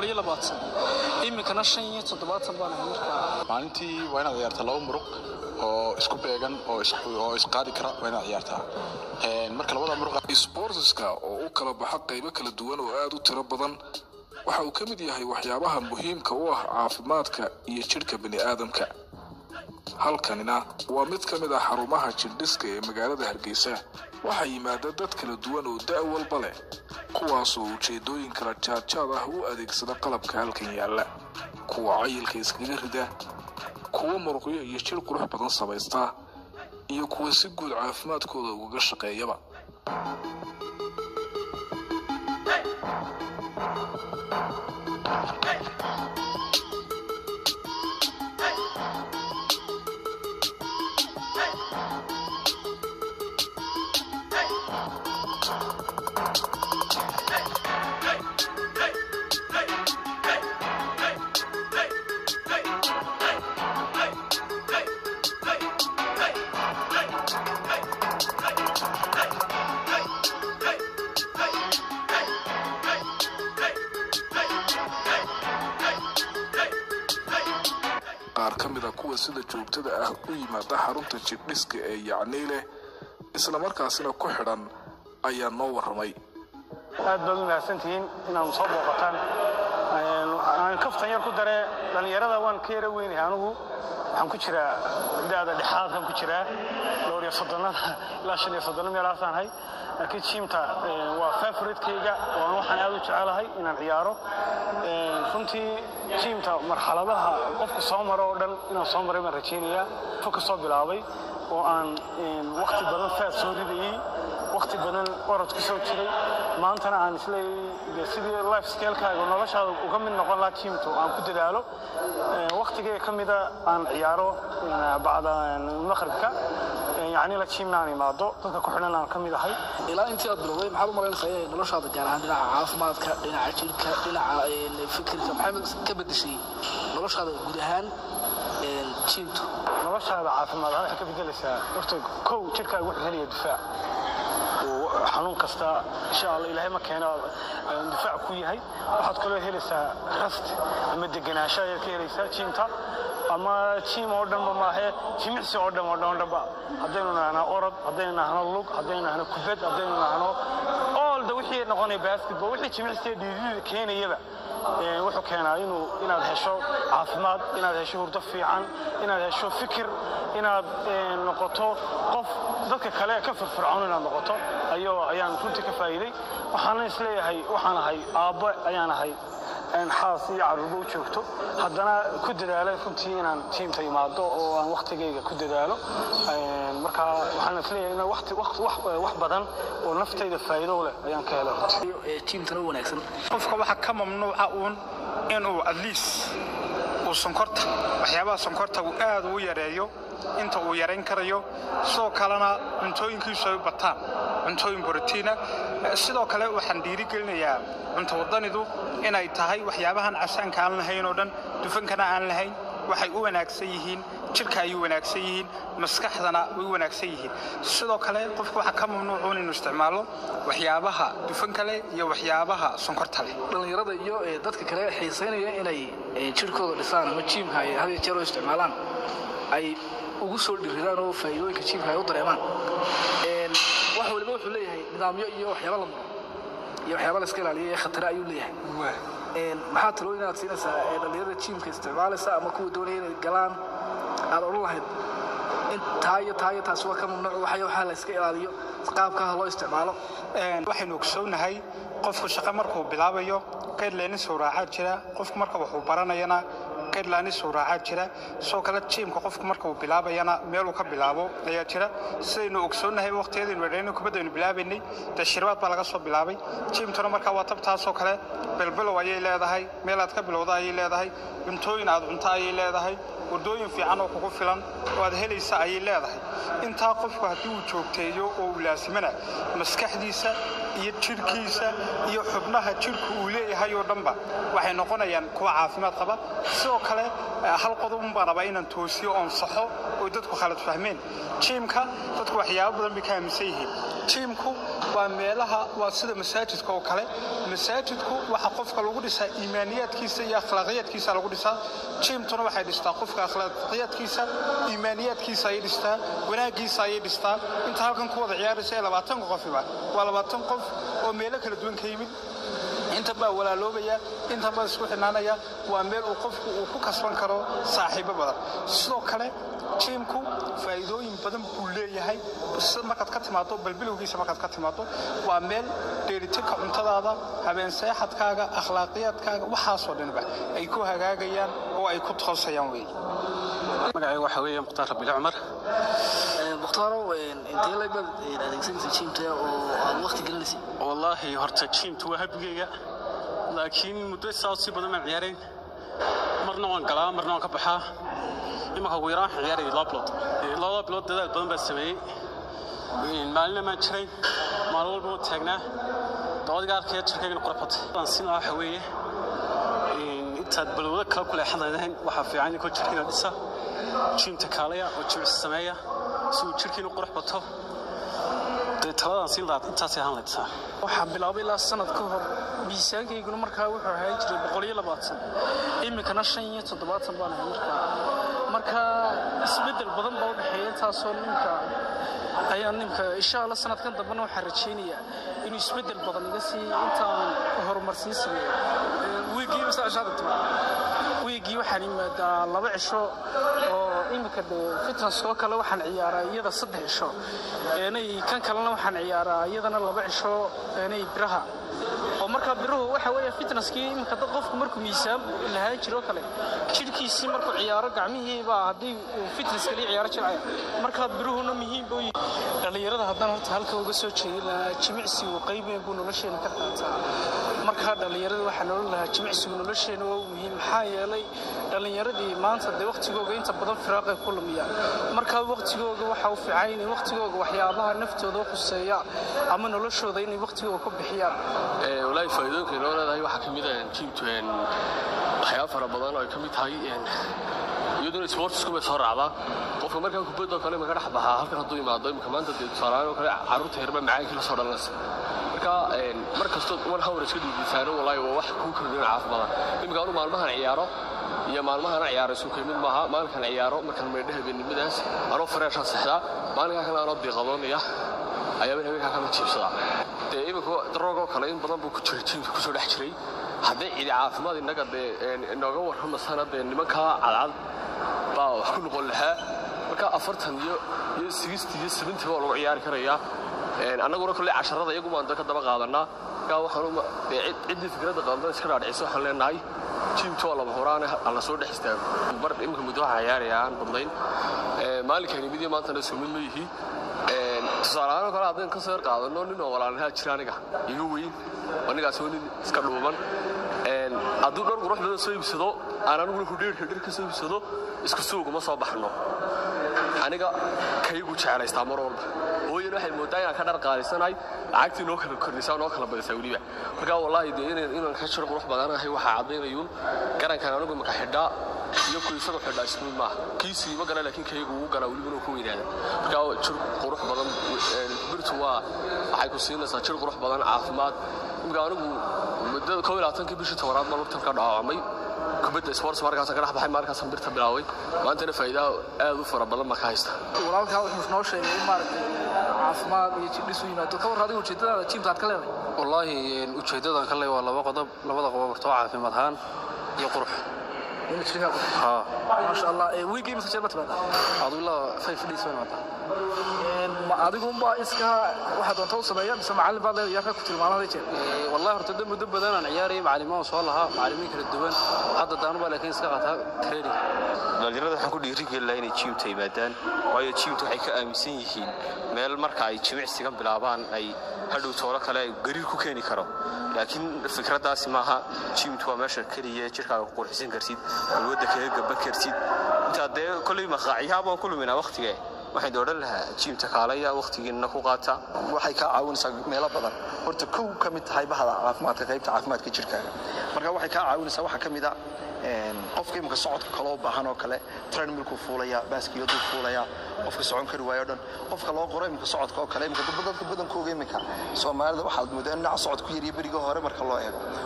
iyo labaatan iminkana shan iyo toddobaatan baan ahay markaa maalintii waa inaad ciyaartaa laba muruq oo isku beegan oo oo isqaadi kara waa inaad ciyaartaa marka labada muruq sportiska oo u kala baxa qaybo kala duwan oo aad u tiro badan waxa uu ka mid yahay waxyaabaha muhiimka u ah caafimaadka iyo jidhka bini aadamka halkanina waa mid ka mid ah xarumaha jidhiska ee magaalada hargeysa waxaa yimaada dad kala duwan oo da' walba leh kuwaasoo ujeedooyin kala jaadjaad ah u adeegsada qalabka halkan yaalla kuwa cayilka iskaga rida kuwa muruqyo iyo jir qurux badan samaysta iyo kuwa si guud caafimaadkooda ugaga shaqeeyaba qaar ka mid a kuwa sida joogtada ah u yimaada xarunta jidhiska ee yacnii leh islamarkaasina ku xidhan ayaa noo warramay aad baad u mahadsantihiin inaad soo booqataan aan kaftan yar ku daree dhallinyarada waan ka yara weynahay anigu waxaan ku jiraa da'da dhexaadkan ku jiraa dhowr iyo soddonada ilaa shan iyo soddonna meelahaasaan hay laakiin jiimta waa favoritekayga waan waxaan aad u jecelahay inaan ciyaaro runtii jiimta marxaladaha qofku soo maro oo dhan inaan soo maray baan rajaynayaa fo ka soo bilaabay oo aan wakhti badan faad soo ridayey wakhti badan orod ku soo jiray maantana aan isleeyahay sidii life scalekaaga noloshaada uga mid noqon lahaa jiimtu aan ku dadaalo wakhtigee ka mida aan ciyaaro bacda maqribka yacni la jiimna aan imaado dadka ku xidhan aan ka mid ahay ilaa intii aad bilowday maxaad u malaynaysaa inay noloshaada gaar ahaan dhinaca caafimaadka dhinaca jirka dhinaca fikirka maxay ka bedeshay noloshaada guud ahaan jiimtu noloshaada caafimaad ahaan waxay ka bedelaysaa horta kow jirkaaga wuxuu helaya difaac xanuun kasta insha allah ilaahay ma keeno difaac ku yahay waxaad kaloo helaysaa rast ama deganaansho ayaad ka helaysaa jiimta ama jiim oo dhanba maahe jimicsi oo dhan oo dhan oo dhanba haddaynu nahno orod haddaynu nahno lug haddaynu nahno kubad haddaynu nahno oolda wixii noqonaya basketball wixii jimicsiga dhiidida keenayaba wuxuu keenaa inuu inaad hesho caafimaad inaad hesho hurdo fiican inaad hesho fikir inaad noqoto qof dadka kale ka firfircoon inaad noqoto ayuu ayaan runtii ka faa'iiday waxaana isleeyahay waxaan ahay aabbo ayaan ahay xaas iyo carruurba u joogto haddana ku dadaalay runtii inaan tiimta imaado oo aan wakhtigayga ku dadaalo marka waxaan isleeyahay in waqti wax badan oo naftayda faa'iido leh ayaan ka helay runtii jiimtana u wanaagsan qofka waxaa ka mamnuuca uun inuu adliis uu sonkorta waxyaabaha sonkorta uu aad u yareeyo inta uu yarayn karayo sidoo kalena cuntooyinkiisu ay u bataan cuntooyin borotiina sidoo kale waxaan dhiirigelinayaa cunto wadanidu inay tahay waxyaabahan casaanka aan lahayn oo dhan dufankana aan lahayn waxay u wanaagsan yihiin jirka ayay wanaagsan yihiin maskaxdana way wanaagsan yihiin sidoo kale qofku waxaa ka mamnuucuun inuu isticmaalo waxyaabaha dufanka leh iyo waxyaabaha sonkorta leh dhallinyarada iyo dadka kale xiisaynaya inay jirkooda dhisaan ama jiimka ay had iyo jeer u isticmaalaan ay ugu soo dhiridaan oo faa'iidooyinka jiimka ay u dareemaan wax waliba wuxuu leeyahay nidaamyo iyo waxyaaba la maro iyo waxyaaba la iska ilaaliyo ee khatare ayuu leeyahay maxaa talooyin aad siinaysaa ee dhallinyarada jiimka isticmaalaysa ama kuwa doonaya inay galaan aad odhan lahayd in taa iyo taa iyo taasi waa ka mamnuuc waxaya waxaa la iska ilaaliyo qaabkaha loo isticmaalo waxaynu ogsoonahay qofku shaqo markuu bilaabayo kaydleynin sawraacaa jira qofku marka waxuu baranayana kaydlaani sawraacaa jira sidoo kale jiimka qofku marka uu bilaabayana meeluu ka bilaabo ayaa jira sidaynu ogsoonnahay waqtiyadaynu wedhayno kubaddaynu bilaabaynay dee shirbaad baa laga soo bilaabay jiimtuna markaa waa tabtaasoo kale belbelow ayay leedahay meel aad ka bilowda ayay leedahay cuntooyin aad cunto ayay leedahay waddooyin fiican oo kugu filan oo aad helaysa ayay leedahay intaa qofku haddii uu joogteeyo oo uu laasimana maskaxdiisa iyo jidhkiisa iyo xubnaha jidhku uu leeyahay oo dhanba waxay noqonayaan kuwa caafimaad qaba sidoo kale hal qodobun baan rabaa inaan toosiyo oon saxo oo dadku khalad fahmeen jiimka dadku waxyaabo badan bay ka aaminsan yihiin jiimku waa meelaha waa sida masaajidka oo kale masaajidku waxa qofka lagu dhisaa iimaaniyaadkiisa iyo akhlaaqiyaadkiisa lagu dhisaa jiimtuna waxay dhistaa qofka akhlaaqiyaadkiisa iimaaniyaadkiisa ayay dhistaa wanaaggiisa ayay dhistaa inta halkan ku wada ciyaaraysa ee labaatanka qofiba waa labaatan qof oo meelo kala duwan ka yimid intan baa walaaloobaya intan baa isku xidhnaanaya waa meel uu qofku uu ku kasban karo saaxiibo badan sidoo kale jiimku faa'iidooyin badan buu leeyahay markaad ka timaado balbilowgiisa markaad ka timaado waa meel dheelitirka cuntadaada habeen seexadkaaga akhlaaqiyaadkaaga waxaasoo dhanba ay ku hagaagayaan oo ay ku toosayaan weeye magacayga waxaa weeye mukhtaar rabile cumar mukhtaaro intee lag baad adeegsanaysa jiimta oo aad waqti gelinaysa wallaahi horta jiimtu waa habigayga laakiin muddo saa sii badan baan ciyaarayn marna waan galaa marna waan ka baxaa imanka ugu yaraan waxaan ciyaarayay laba bilood labada bilood dadaal badan baan sameeyey maalina maan jirayn maalin walba waan taagnaa dabadiga arkaya jirkaygana qurxbatay waan siin lahaa waxa weeye intaad balwado kala ku leexanayn waxaa fiican inkoo jirkiina dhisa jiimta kaalaya oo jimicsi sameeya si uu jirkiina qurux bato dee taladaan siin lahaa intaasay ahaan laydsaa waxaa bilaabay ilaa sanad ka hor miisaankayguna markaa wuxuu ahaan jiray boqol iyo labaatan iminkana shan iyo toddobaatan baan ahay markaa marka isbeddel badan baa u dhexeeya taasoo ninka ayaa ninka insha alla sanadkan dambena waxaan rajaynayaa inuu isbeddel badan iga sii intaan horumarsiin sameeyo wiigii wiigii waxaan imaadaa laba cisho oo iminka de fitnesskoo kale waxaan ciyaaraa iyada saddex cisho eenay kan kalena waxaan ciyaaraa iyadana laba cisho eenay biraha oo markaa biruhu waxa weeye fitnesskii iminka dad qofku markuu miisaan lahaan jiro kale jidhkiisii markuu ciyaaro gacmihii baa haddii uu fitness kaliya ciyaaro jircaya markaa biruhuna muhiim buu yihi dhallinyarada haddaan horta halka uga soo jeedin lahaa jimicsigu qayb weyn buu nolosheena ka qaataa markaa dhallinyarada waxaa nolol lahaa jimicsigu nolosheena waa muhiim maxaa yeelay dhallinyaradii maanta dee waqtigooga inta badan firaaqay ku lumiyaan markaa waqtigooga waxa u fiican inay waqtigooga waxyaabaha naftooda u khuseeya ama noloshooda inay waqtigooga ku bixiyaan walaahi faa'iidooyinka inoo leedahay waxaa ka mid ah jiimtu waxyaaba fara badan oo ay ka mid tahay iyaduna sportsku bay soo raacdaa qofka markaa kubadda kale ma ka dhex baxaa halkan hadduu imaado imika maanta dee tusaalahaan oo kale carruurta yarba macaankii la soo dhalanaysa marka mar kastoo mar hawar iska dhiibisaano walaahi waa wax kuu kordhin caafimaada imika anu maalmahan ciyaaro iyo maalmahana ciyaaro isu mid maaha maalinkan ciyaaro markaan maydha habeennimadaas anoo fareeshaan sexdaa maalinkaa kale anoo diiqadoonaya ayaaba habeenkaa kala jiibsadaa dee iminka daroogoo kale in badan buu ku jiray jiimka kusoo dhex jiray hadday cidi caafimaad innaga dee inooga warramasana dee nimankaa cadcad baa wax ku noqon lahaa marka afartan iyo iyo sigisti iyo sabintii baa lagu ciyaari karayaa annaguna kolley casharada iyagu baan ka daba qaadanaa markaa waxaan dee ciddii fikradda qaadada iska dhaadhicisa waxaan leenahay jiimtu waa laba horaane alla soo dhex istaago bar iminka muddo waxaa ciyaaraya aan badnayn maalinkani mid iyo maantana isku mid ma yihi tusaaleahaan kale haddaan ka soo yar qaadano nin oo walaalnahaa jira aniga iga weyn anigaas waa nin iska dhuuban hadduu dhar qurux badan soo iibsado aan aniguna hudheerka dhar ka soo iibsado isku suuguma soo baxno aniga kaygu jeclaystaa mar walba hooyan waxay moodaa inaan ka dhar qaalisanahay lacagtii noo kala kordhisaa noo kala badisaa weliba markaa wallaahi dee inaan ka jiro qurux badanahay waxaa caddaynayuun garankan anigu imaka xidhaa iyo ku isagu xidhaa isku mid maaha kiisii ma gala laakiin kaygu ugu galaa weliba inuu ku weynaada markaa jir qurux badan birtu waa waxay ku siinaysaa jir qurux badan caafimaad imika anigu muddada koo iyo labaatankii bishii tobanaad baan lugtan ka dhaawacmay kubadda sports markaasaan ka dhex baxay markaasaan birta bilaaway maantana faa'iidaha aad u fara badan baan ka haysta walaalkaa wuxuu noo sheegay in maaragtay caafimaad iyo jidhis u yimaado ka war adiga ujeedadaada jiimta aad ka leedahay wallaahi ujeeddadan ka le waa laba qodob labada qodob horta waa caafimaad ahaan iyo qurux in jirkaa qurux haa maasha allah wiigii imisa jeer ma timaadaa aduu ilaa five days baan imaadaa ma adigunbaa iska waxaa doonta u sameeya mise macallin baad leedahay yaa ku tilmaama hada jeer wallahi horta dad muddo badan aan ciyaarayay macallimaan soo lahaa macallimiin kala duwan hadda daanubaa laakiin iska qaataa training dhalinyarada waxaan ku dhiirigelin lahaa inay jiimta yimaadaan waayo jiimta waxay ka aaminsan yihiin meel marka ay jimicsigan bilaabaan ay hadhow toolo kale gariir ku keeni karo laakiin fikraddaasi maaha jiimtu waa meesha keliya jirkaaga ku qurxisan kartid balwadda kaga gaban kartid intaa dee kolley maqaacyaha baan ku luminaa wakhtige waxaan odhan lahaa jiimta kaalaya wakhtigiinna ku qaata waxay kaa caawinaysaa meelo badan horta kow ka mid tahay bahda caafimaadka qaybta caafimaadka jirkaaga marka waxay kaa caawinaysaa waxaa ka mid a qofka imika socodka kale u baahan oo kale trenmilkuu fuulaya baaskiyaduu fuulaya qofka socon kari waayo dhan qofka loo qoro imika socodka oo kale imika dadka badankooga imika soomaalida waxaad moodaa in dhinaca socod ku yariya beriga hore marka loo eego